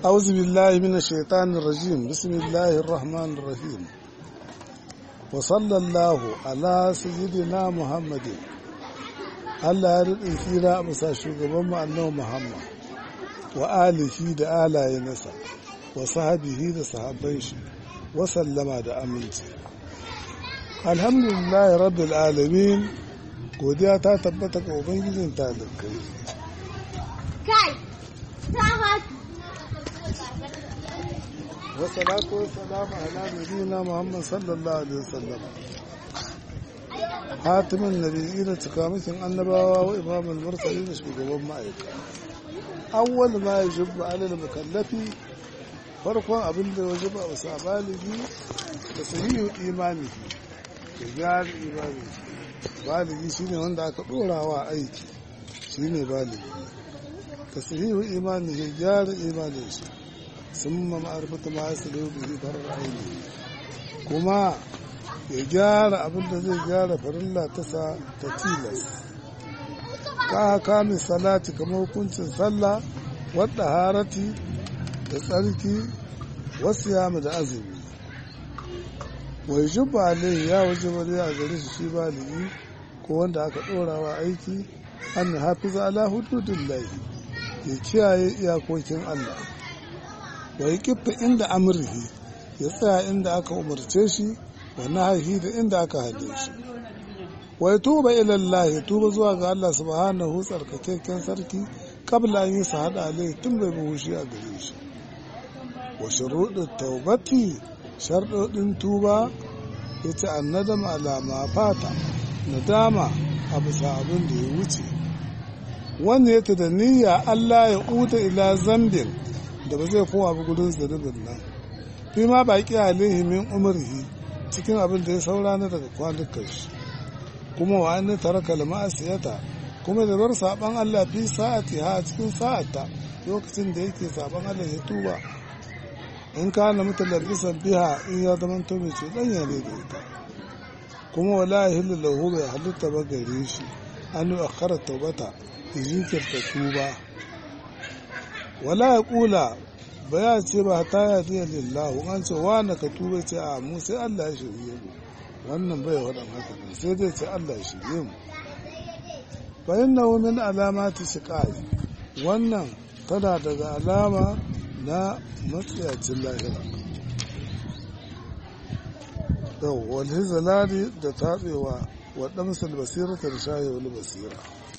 أعوذ بالله من الشيطان الرجيم بسم الله الرحمن الرحيم وصلى الله على سيدنا محمد Allah ya riɗin tsira a bisa shugaban annabi Muhammad wa alihi da alaye nasa wa sahabihi da sahabban shi wa sallama da aminci alhamdulillah rabbil alamin godiya ta tabbata ga ubangijin talikai kai wa salatu wa salamu ala nabiyina Muhammad sallallahu alaihi wasallam hatimin nabiyyi da cikamakin annabawa wa imamul mursali da shugaban ma'aika awwal ma yajibu ala al-mukallafi farkon abin da wajiba a wasa baligi da sahihu imani da gyara imani baligi shine wanda aka dora wa aiki shine baligi ka sahihu imani da gyara imanin shi sun ma ma'arfata ma ya salo bihi farar aini kuma ya gyara abin da zai gyara farilla ta sa ta tilas ka kamin salati kamar hukuncin sallah wadda harati da tsarki wasu yamu da azumi wai jubba alaihi ya waje wani a gare shi shi baligi ko wanda aka ɗorawa aiki an hafiza ala hududin lahi ya kiyaye iyakokin allah wai kifa inda amurhi ya tsaya inda aka umarce shi wa nahahi da inda aka hade shi wai tuba ilallahi tuba zuwa ga Allah subhanahu tsarkakekken sarki kabla an yi su hada alai tun bai buhushi a gare shi wa shuruɗin taubati sharɗoɗin tuba ya ce an nadama alama fata nadama a bisa abin da ya wuce wanda ya ta da niyya Allah ya uta ila zambin da ba zai kowa ba gudun zunubin nan fi ma baƙi alaihi min umarhi cikin abin da ya saura na daga kwanukan shi kuma wa an tara kalma asiyata kuma da bar saban Allah fi sa'ati ha cikin sa'ata lokacin da yake saban Allah ya tuba in ka na mutalabbisan biha in ya zama to mai ce dan ya ne da ita kuma wala yahillu lahu bai halitta ba gare shi an yi akhara taubata jinkirta tuba wala ya kula ba ya ce ba ta ya fiye lillahu an ce wa na ka tuba ce a mu sai Allah ya shirye mu wannan bai waɗan haka ne sai dai ce Allah ya shirye mu fa inna min alamati shiqai wannan tana daga alama na matsayacin lahira yau wal hizalani da tatsewa wa damsal basirata da shayewul basira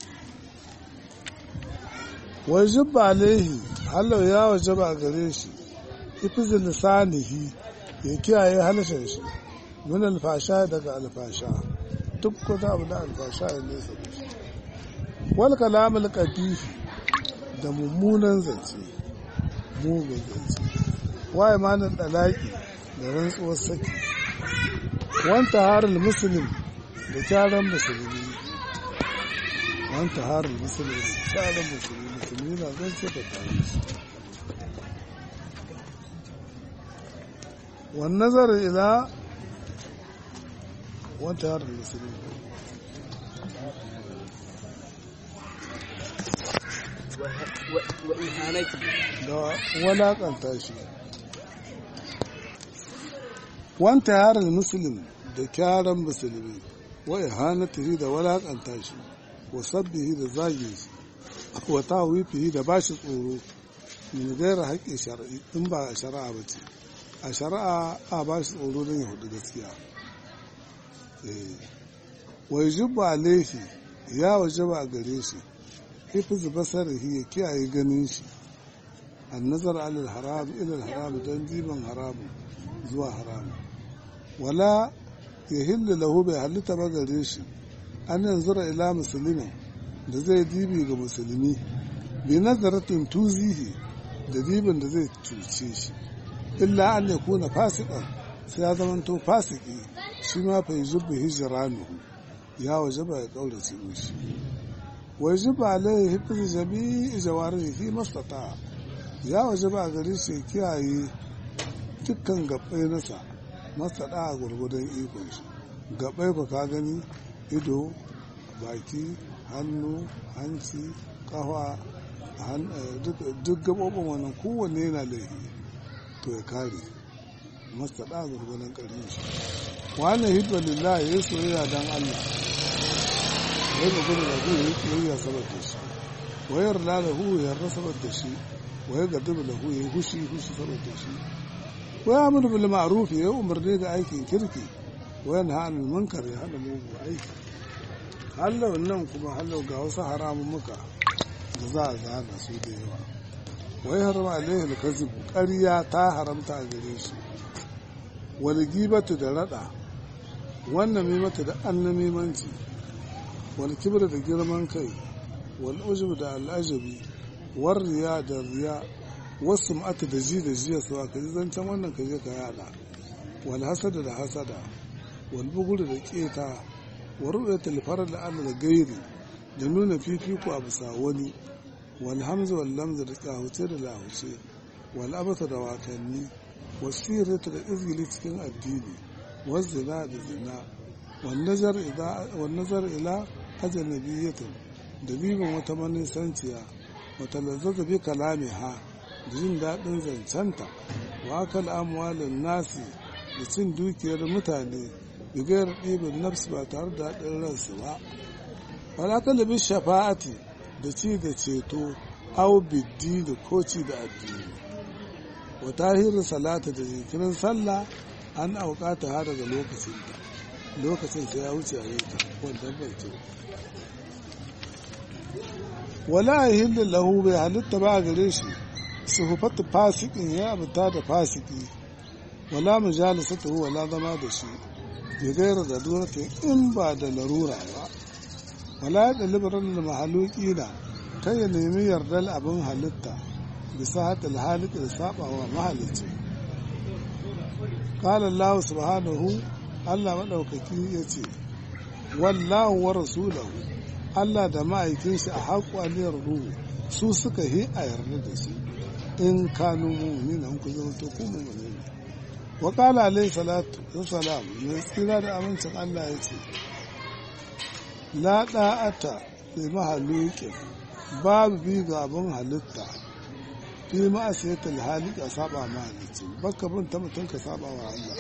wajib alaihi halau ya wajaba a gare shi ifiz lisanihi ya kiyaye halashin shi min alfasha daga alfasha duk wata abu da alfasha ya nesa da shi wal kalam alqabihi da mummunan zance mugun zance waye manan dalaki da rantsuwar saki wanta harul muslim da kyaran musulmi wanta harul muslim da kyaran musulmi musulmi na zan ce da tare su wani nazarin ila wanta harin musulmi da walakanta shi wanta harin musulmi da kyaran musulmi wa ihanatihi da walakanta shi wa sabbihi da zagin shi wa tawifihi da bashi tsoro min gaira haƙƙin shari'i in ba a shari'a ba ce a shari'a a ba shi tsoro don ya hudu gaskiya wai jubba laifi ya waje ba a gare shi ifiz basarihi ya kiyaye ganin shi an nazar alal haram ilal haram don diban haramu zuwa haramu wala ya hillu lahu bai halitta ba gare shi an yanzura ila musulmin da zai dibi ga musulmi bi nazaratin tuzihi da dibin da zai cuce shi illa an ya kuna fasikan sai ya zama to fasiki shi ma fa yuzubu hijranuhu ya waje ba ya kaurace mishi wa yuzubu alaihi hifz jami'i jawarihi fi mastata ya waje ba gare shi kiyaye dukkan gabbai nasa mastata a gurgudan ikon shi gabbai ko ka gani ido baki hannu hanci kafa duk gaɓoɓin wannan kowanne yana laifi to ya kare masa da gurgunan ƙarfin shi wannan hidba lillah ya soyayya don Allah ya ga gudu da gudu ya soyayya saboda shi wayar la da hu ya rasa saboda shi wayar ga dubu da hu ya hushi hushi saboda shi waya amuru bil ma'ruf ya umarni ga aikin kirki wayan ha'anul munkar ya hana mugu aiki hallau nan kuma hallau ga wasu haramun muka da za a zana su da yawa wai harama alaihi alkazib ƙarya ta haramta a gare shi wal gibatu da rada wannan mimata da annamimanci wal kibra da girman kai wal ujub da al'ajabi war riya da riya wasu ma'ata da ji da jiya su ka ji zancen wannan ka je ka yada wal hasada da hasada wal bugur da keta wa ru'yatul farad da Allah da gairi da nuna fifiko a bisa wani wal hamza wal lamza da kahuce da lahuce wal abasa da watanni wasirata da izgili cikin addini wal zina da zina wal nazar ila wal nazar ila ajnabiyatin da bibin wata manisanciya wata lazzaza bi kalamiha da jin daɗin zancenta wa akal amwalin nasi da cin dukiyar mutane bigayar ɗibin nafs ba tare da daɗin ransu ba wala kalabin shafa'ati da ci da ceto au biddi da koci da addini wa tahirin salata da jikirin sallah an aukata ha daga lokacin ta lokacin sai ya wuce a yanka wanda bai ce wala yahillu lahu bai halitta ba gare shi suhufatu fasikin ya abuta da fasiki wala mujalisatu wala zama da shi bai gaira da duratin in ba da larura ba wala ya ɗalibarar da mahaluki na kai ya nemi yardar abin halitta bisa hatal halika da sabawa mahalicci qala Allah subhanahu Allah madaukaki yace wallahu wa rasuluhu Allah da ma'aikin shi a haƙu aliyar ruhu su suka yi a yarda da su in kanu mu'minin ku zama to ku mu'minin wa qala alayhi salatu wassalam mai tsira da amincin Allah yace la da'ata bi mahalukin babu bi ga abin halitta fi ma'asiyatul halik a saba mahalicci baka bin ta mutum ka saba wa Allah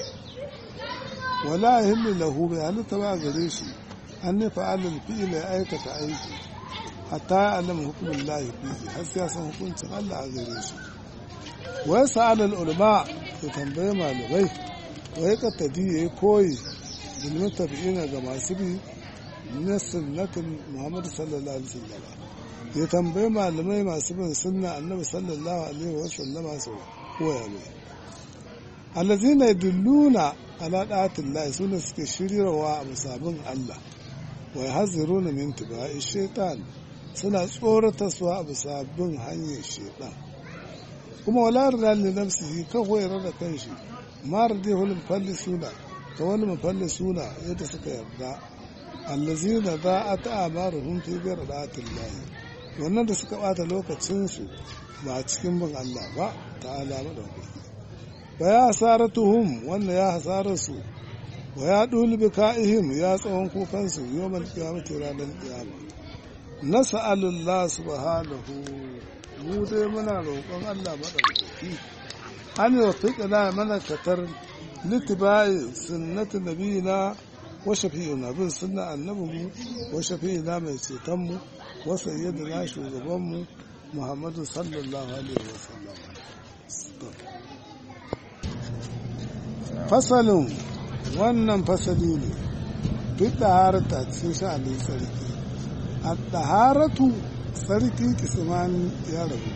wala yahillu lahu bi halitta ba gare shi an nufa alal fi'ila ya aikata aiki hatta ya alama hukumin lahi fiye har sai ya san hukuncin Allah a gare shi wai sa'alal ulama ya tambaye malamai wai kattadi ya yi koyi bilmin tabi'ina ga masu bi na sunnatin muhammadu sallallahu alaihi wasallam ya tambayi malamai masu bin sunna annabi sallallahu alaihi wasallama su koya mai allazina yadulluna ala da'atillahi sune suke shiryarwa a musabin Allah wai haziru na min tibai shaitan suna tsorata su a bisa bin hanyar shaitan kuma wala rida li nafsihi ka hoyar da kanshi ma radi hulun falli suna ka wani mafalli suna yadda suka yarda allazina za a ta'amaruhum fi ghayr da'atillahi wannan da suka bata lokacinsu ba cikin bin Allah ba ta'ala madaukaki ba ya hasaratuhum wannan ya hasararsu wa ya ɗuli bi ka'ihim ya tsawon kukansu yau mal kiyamati ranar kiyama na sa'alullah subhanahu mu dai muna roƙon Allah maɗaukaki an yi wa mana katar litibayi sunnati nabiyina wa shafi'ina bin sunna annabinmu wa shafi'ina mai cetonmu wa sayyidina shugabanmu muhammadu sallallahu alaihi wa sallam fasalin wannan fasali ne duk ɗaharata cikin sha'anin sarki a ɗaharatu sarki kismani ya rabu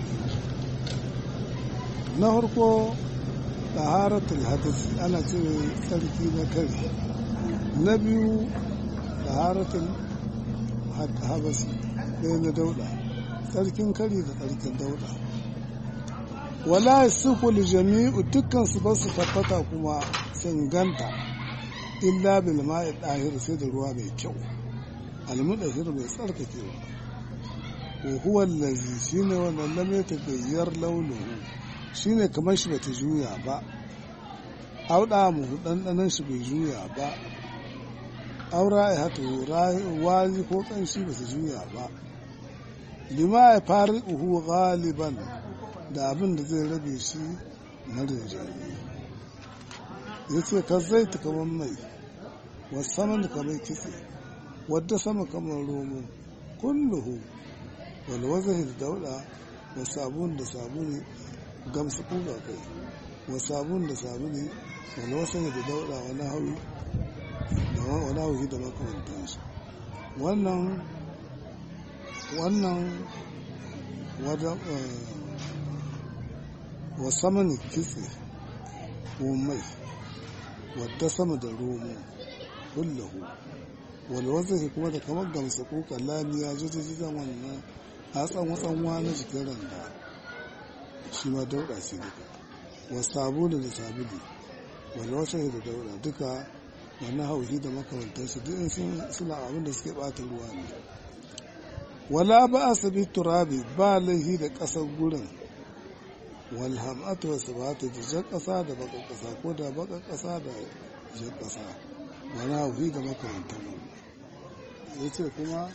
na farko ɗaharatul hadisi ana ce sarki na kari na biyu ɗaharatul habasi ɗaya na dauɗa sarkin kari da sarkin dauɗa wala sukul jami'u dukkan su ba su tabbata kuma sun ganta illa bil ma'i dahir sai da ruwa mai kyau almudahir mai tsarkakewa wa huwa allazi shine wannan lam yatagayyar launuhu shine kamar shi bata juya ba auda mu dandanan shi bai juya ba aura ya hatu wari ko kanshi ba su juya ba lima ya fari uhu galiban da abin da zai rabe shi na rinjaye ya ce ka zai ta kamar mai wasaman kamar kitse wadda sama kamar romo kulluhu wal wazahi da dauda wa sabun da sabuni gamsu kuga kai wa sabun da sabuni wal wasahi da dauda wa nahawi da wa nahawi da makamantan shi wannan wannan wajen wa saman kitse ko mai wadda sama da romo kullahu walwazahi kuma da kamar gamsa ko kallamiya jijjigan wannan hatsan watsanwa na jikin randa shi ma dauda ce duka wa sabulu da sabulu walwazahi da dauda duka wannan hauhi da makamantarsu duk suna abin da suke bata ruwa ne wala ba a sabi turabi ba laihi da ƙasar gurin walhamatu wasu ba ta da jan ƙasa da baƙar ƙasa ko da baƙar ƙasa da jan ƙasa wani hauhi da makamantar ya ce kuma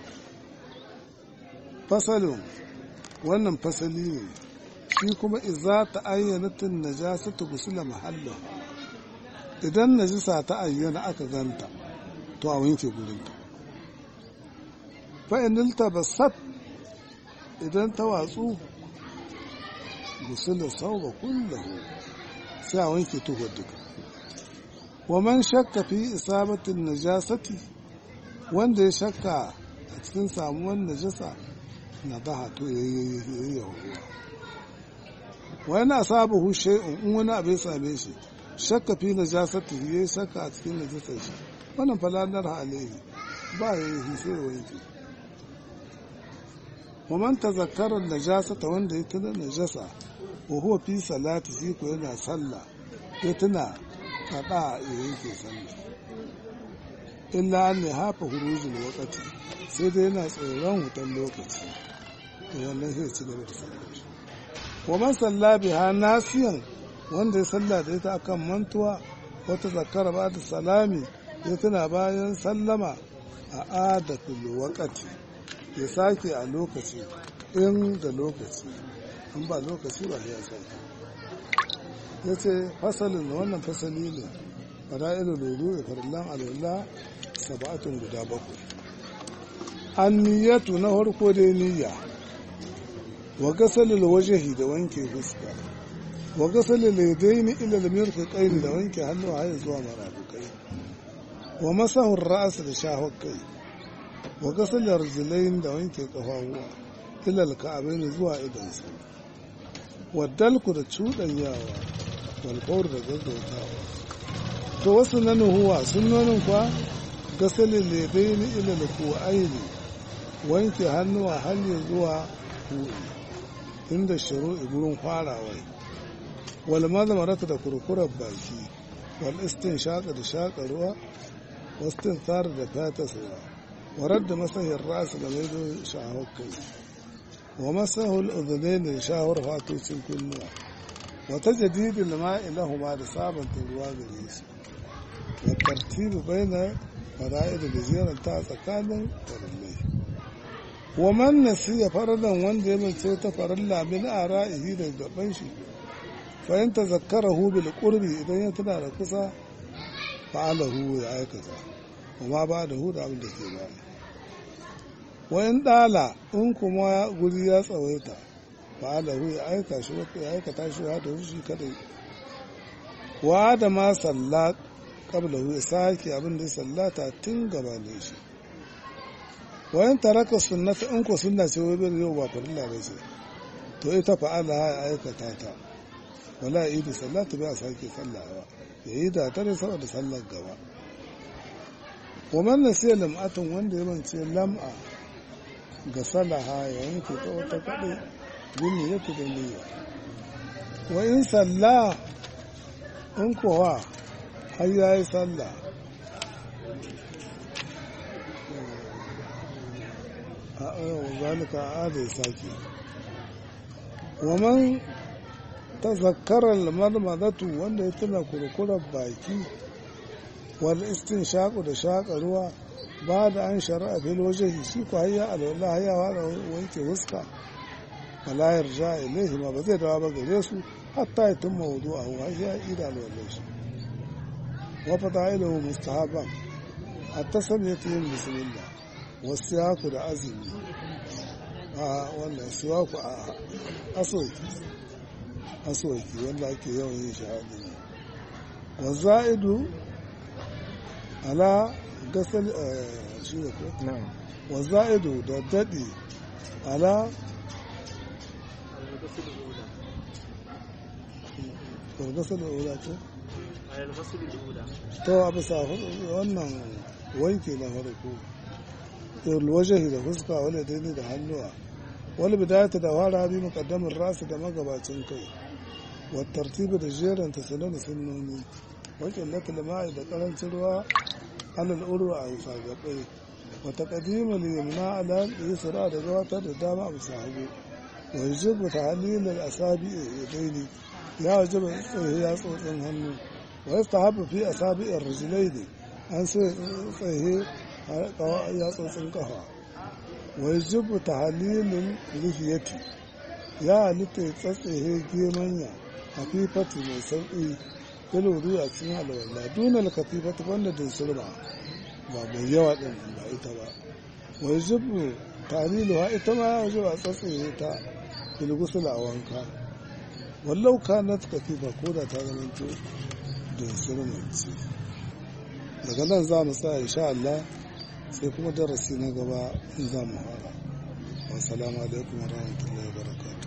fasalin wannan fasali ne shi kuma iza ta ayyana tun najasa ta gusula mahalla idan najisa ta ayyana aka ganta to a wanke gurinta fa'inilta ba sat idan ta watsu gusula sau ba kullahu sai a wanke tuhar duka wa man shakka fi isabatin najasati wanda ya shakka a cikin samuwar najasa na daha to ya yi yahuwa wani asabahu shay'un in wani abu ya same shi shakka fi najasati ya yi shakka a cikin najasar shi wannan falanar alaihi ba ya yi sai ya wanke wa man tazakkara najasata wanda ya tuna najasa wa huwa fi salati shi ko yana sallah ya tuna kada ya yanke sallah illa an ne hafa hurujin wakati sai dai yana tsoron wutan lokaci to wannan sai ci gaba da sallah shi wa man salla biha nasiyan wanda ya salla da ita akan mantuwa wata zakara ba da salami ya tuna bayan sallama a adatul wakati ya sake a lokaci in da lokaci in ba lokaci ba ya sake ya ce fasalin wannan fasali ne fada'ilu lulu da farillan alwala saba'atun guda bakwai an niyyatu na farko dai niyya wa gasalil wajahi da wanke fuska wa gasalil yadaini ila al-mirfaqain da wanke hannu har zuwa marafukai wa masahur ra's da shahwar kai wa gasalil rijlain da wanke kafafuwa ila al-ka'abain zuwa idan sa wa dalku da cudanyawa wal fawr da gaggautawa to wasu nan huwa sunnonin kwa gasalil yadaini ila al-ku'ain wanke hannuwa har zuwa ku'i inda shiru'i gurin farawai wal mazmarata da kurkurar baki wal istin shaka da shaka ruwa wastin tsara da fata sawa warar da masahin rasu da maido shahar kai wa masahul uzunai da shahar fatocin kunnuwa wata jadidin ma'i lahuma da sabanta ruwa gare su wa tartibu baina fara'idu da ziyaranta tsakanin farallai wa man nasiya faradan wanda ya mace ta faralla min ara'ihi da gaban shi fa in tazakkarahu bil qurbi idan ya tana da kusa fa'alahu ya aikata kuma ba da hu da abin da ke ba wa in dala in kuma guri ya tsawaita fa'alahu ya aika shi ya aikata shi da shi kadai wa da ma salla qablahu ya sake abin da ya sallata tun gabanin shi wayan taraka sunnata in ko sunna ce wai bai yau ba farilla ba ce to ita fa'ala ya aikata ta wala idi sallatu ba sake sallawa yayi da tare saboda sallar gaba wa man nasiya lam'atun wanda ya mance lam'a ga salaha ya yanke ta wata kade bin ya da niyya wa in salla in kowa har yayi sallah zalika ada ya sake waman tazakkarar marmadatu wanda ya tuna kurkurar baki wal istin shaƙu da shaƙa ruwa ba da an shari'a fil waje shi ko hayya alwala hayya wa da wanke wuska wala yarja ilaihi ma ba zai dawo ba gare su hatta ya tumma wudu a huwa ya ida alwala shi wa fada'iluhu mustahaban hatta samiyatu yin bismillah wasu yaku da azumi a wannan siwaku a asoki asoki wanda ake yawan yin shahadi ne wa za'idu ala gasal shi ne ko na'am wa za'idu da daɗi ala gargasar da ula ce to a bisa wannan wanke na farko wajen da fuska wani daini da hannuwa wani bidayata da fara bi muqaddamin rasu da magabacin kai wa tartibi da jeran ta sunan sunnoni wajen na tilma'i da karancin ruwa alal urwa a bisa gabai wa taqdimul yumna ala yusra da gabatar da dama a bisa hagu wa yajibu tahlil al asabi yadaini ya wajiba tsaye ya tsotsin hannu wa yastahabu fi asabi ar rijlaini an sai tsaye ya tsotsin kafa wa yajibu tahlilul lihiyati ya halitta ya tsatsaye gemanya hafifati mai sauƙi filuru a cikin alwala dunal kafifati wanda din surba ba mai yawa din ba ita ba wa yajibu tahliluha ita ma ya wajiba tsatsaye ta filgusul a wanka wallau kanat katifa ko da ta zama to da sirmanci daga nan za mu sa insha Allah sai kuma darasi na gaba in za mu fara wassalamu alaikum warahmatullahi wabarakatuh